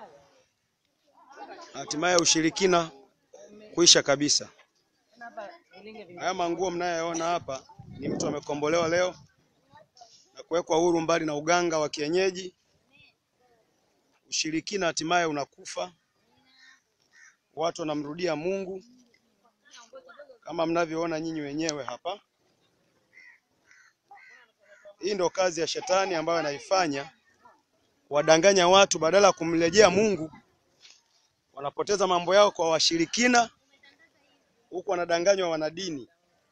hatimaye ushirikina kuisha kabisa. Haya manguo mnayoona hapa ni mtu amekombolewa leo na kuwekwa huru mbali na uganga wa kienyeji. Ushirikina hatimaye unakufa, watu wanamrudia Mungu kama mnavyoona nyinyi wenyewe hapa. Hii ndio kazi ya shetani ambayo anaifanya kuwadanganya watu, badala ya kumrejea Mungu wanapoteza mambo yao kwa washirikina, huku wanadanganywa wanadini.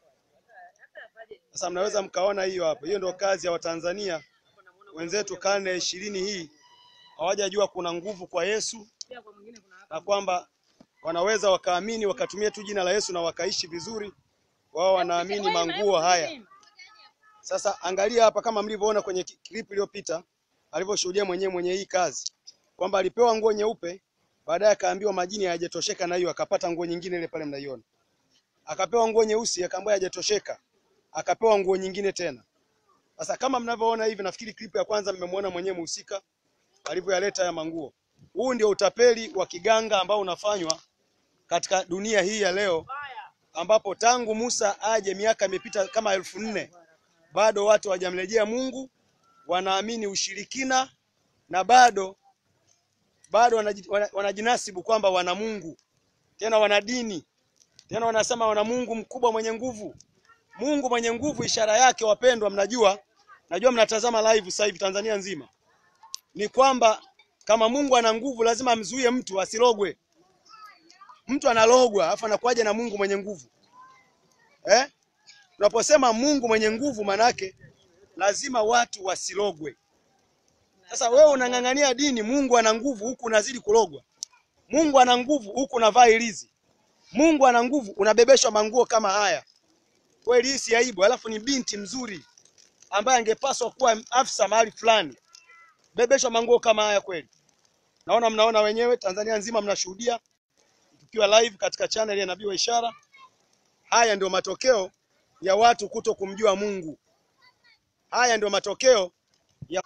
Sasa mnaweza mkaona hiyo hapo, hiyo ndio kazi ya Watanzania wenzetu. Karne ya ishirini hii hawajajua kuna nguvu kwa Yesu na kwamba wanaweza wakaamini wakatumia tu jina la Yesu na wakaishi vizuri. Wao wanaamini manguo haya. Sasa angalia hapa, kama mlivyoona kwenye clip iliyopita, alivyoshuhudia mwenyewe mwenye hii kazi kwamba alipewa nguo nyeupe, baadaye akaambiwa majini hayajatosheka na hiyo, akapata nguo nyingine ile pale mnaiona. Akapewa nguo nyeusi, akaambiwa hayajatosheka, akapewa nguo nyingine tena. Sasa kama mnavyoona hivi, nafikiri clip ya kwanza mmemwona mwenyewe mhusika alivyoyaleta haya manguo. Huu ndio utapeli wa kiganga ambao unafanywa katika dunia hii ya leo, ambapo tangu Musa aje miaka imepita kama elfu nne bado watu hawajamrejea Mungu, wanaamini ushirikina na bado bado wanaji- wana- wanajinasibu kwamba wana Mungu, tena wana dini, tena wanasema wana Mungu mkubwa mwenye nguvu. Mungu mwenye nguvu, ishara yake wapendwa, mnajua, najua mnatazama live sasa hivi Tanzania nzima, ni kwamba kama Mungu ana nguvu, lazima amzuie mtu asilogwe. Mtu analogwa alafu anakuwaje na Mungu mwenye nguvu eh? Tunaposema Mungu mwenye nguvu, manake lazima watu wasilogwe. Sasa wewe unang'ang'ania dini, Mungu ana nguvu huku unazidi kulogwa. Mungu ana nguvu huku unavaa ilizi. Mungu ana nguvu unabebeshwa manguo kama haya. Kweli hii si aibu? Alafu ni binti mzuri ambaye angepaswa kuwa afisa mahali fulani, bebeshwa manguo kama haya kweli? Naona mnaona wenyewe, Tanzania nzima mnashuhudia tukiwa live katika channel ya Nabii wa Ishara. Haya ndio matokeo ya watu kuto kumjua Mungu. Haya ndio matokeo ya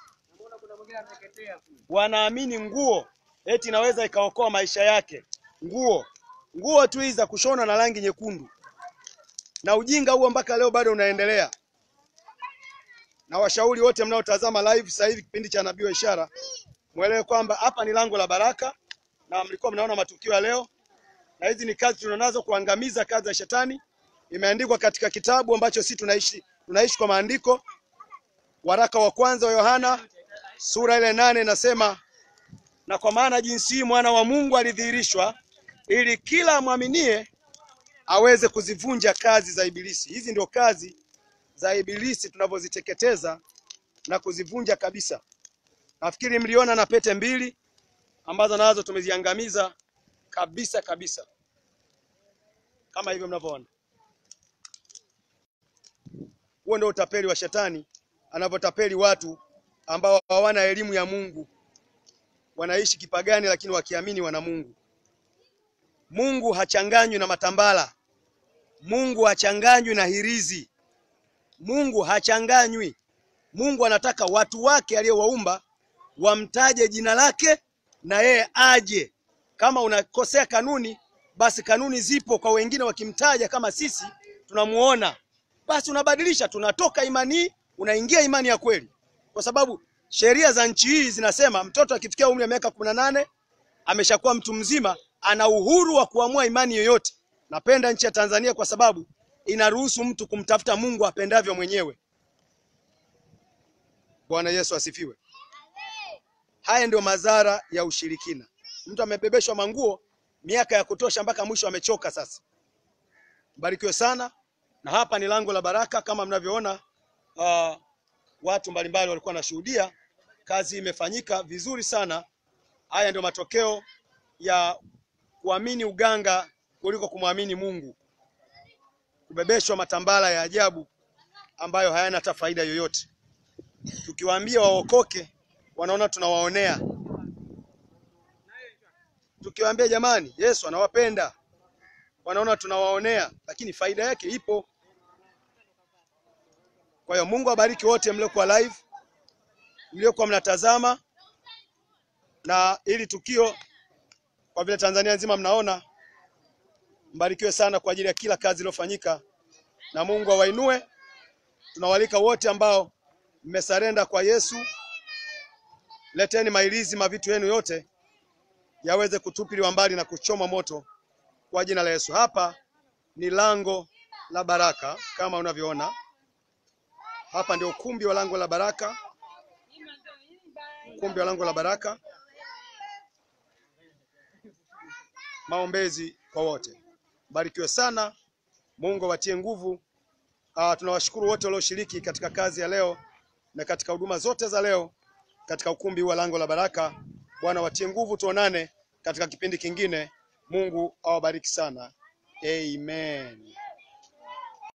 wanaamini nguo eti inaweza ikaokoa maisha yake. Nguo nguo tu hizi za kushona na rangi nyekundu, na ujinga huo mpaka leo bado unaendelea. Na washauri wote mnaotazama live sasa hivi kipindi cha Nabii wa Ishara, mwelewe kwamba hapa ni lango la baraka, na mlikuwa mnaona matukio ya leo, na hizi ni kazi tunazo kuangamiza kazi ya shetani. Imeandikwa katika kitabu ambacho sisi tunaishi tunaishi kwa maandiko, waraka wa kwanza wa Yohana sura ile nane inasema, na kwa maana jinsi hii mwana wa Mungu alidhihirishwa ili kila amwaminie aweze kuzivunja kazi za Ibilisi. Hizi ndio kazi za Ibilisi tunavyoziteketeza na kuzivunja kabisa. Nafikiri mliona na pete mbili ambazo nazo tumeziangamiza kabisa kabisa, kama hivyo mnavyoona. Huo ndio utapeli wa shetani anavyotapeli watu ambao hawana elimu ya Mungu, wanaishi kipagani, lakini wakiamini wana Mungu. Mungu hachanganywi na matambala. Mungu hachanganywi na hirizi. Mungu hachanganywi. Mungu anataka watu wake aliyowaumba wamtaje jina lake na yeye aje. Kama unakosea kanuni, basi kanuni zipo kwa wengine, wakimtaja kama sisi tunamuona, basi unabadilisha, tunatoka imani hii unaingia imani ya kweli, kwa sababu sheria za nchi hii zinasema mtoto akifikia umri wa miaka kumi na nane ameshakuwa mtu mzima, ana uhuru wa kuamua imani yoyote. Napenda nchi ya Tanzania kwa sababu inaruhusu mtu kumtafuta Mungu apendavyo mwenyewe. Bwana Yesu asifiwe. Haya ndio madhara ya ushirikina. Mtu amebebeshwa manguo miaka ya kutosha mpaka mwisho amechoka. Sasa mbarikiwe sana, na hapa ni lango la baraka kama mnavyoona. Uh, watu mbalimbali walikuwa wanashuhudia kazi imefanyika vizuri sana. Haya ndio matokeo ya kuamini uganga kuliko kumwamini Mungu, kubebeshwa matambala ya ajabu ambayo hayana hata faida yoyote. Tukiwaambia waokoke, wanaona tunawaonea. Tukiwaambia jamani, Yesu anawapenda, wanaona tunawaonea, lakini faida yake ipo. Kwa hiyo Mungu awabariki wote mliokuwa live, mliokuwa mnatazama. na ili tukio kwa vile Tanzania nzima mnaona, mbarikiwe sana kwa ajili ya kila kazi iliyofanyika, na Mungu awainue. Tunawalika wote ambao mmesarenda kwa Yesu, leteni mailizi mavitu yenu yote yaweze kutupiliwa mbali na kuchoma moto kwa jina la Yesu. Hapa ni lango la baraka kama unavyoona hapa, ndio ukumbi wa lango la baraka, ukumbi wa lango la baraka. Maombezi kwa wote, barikiwe sana, Mungu awatie nguvu. Ah, tunawashukuru wote walioshiriki katika kazi ya leo na katika huduma zote za leo katika ukumbi wa lango la baraka. Bwana watie nguvu, tuonane katika kipindi kingine. Mungu awabariki sana. Amen.